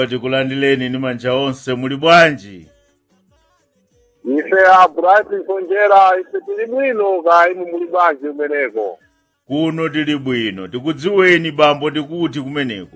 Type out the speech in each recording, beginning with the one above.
tikulandileni ni manja onse muli bwanji ife a bright sonjera ife tili bwino ka inu muli bwanji kumeneko kuno tili bwino tikudziweni bambo tikuti kumeneko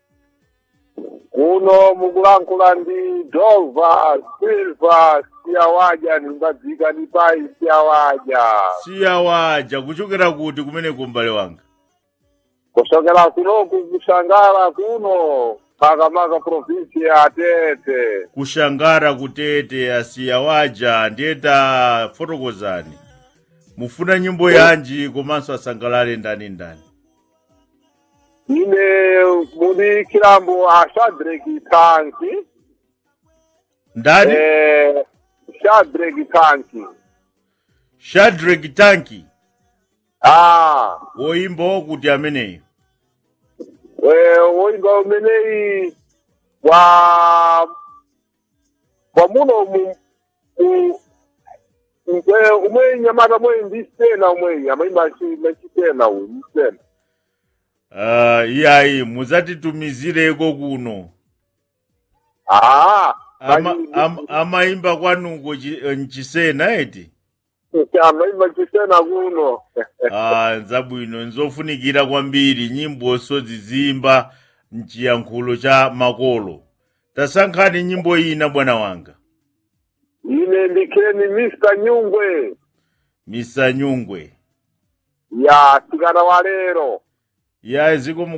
kuno mukulankhula ndi dova silva siyawaja nimbadzika ndi pai siyawaja siyawaja kuchokera kuti kumeneko m'bale wanga kuchokera kunoku kushangara kuno makamaka provinsi ya tete kushangara kutete asiyawaja ndiyeta fotokozani mufuna nyimbo yanji komanso asangalale ndani ndani ine muli kilambo a shadraki tanki ndani eh, shadraki tanki shadrack tanki ah woyimba wokuti ameneyo we woimba umeneyi wa kwa muno mu mu- mwe umwe nyamata mwe ndisena umwe amaimba machitena uyu ndisena uh, iyayi muzatitumizireko kuno ah ama, am, amaimba kwanuko chi- mchisena eti amaimba chisena kuno ah, nzabwino nzofunikira kwambiri nyimboso zizimba mchiyankhulo cha makolo tasankhani nyimbo ina bwana wanga ine ndikheni mr nyungwe misanyungwe ya sikana wa lero ya ziko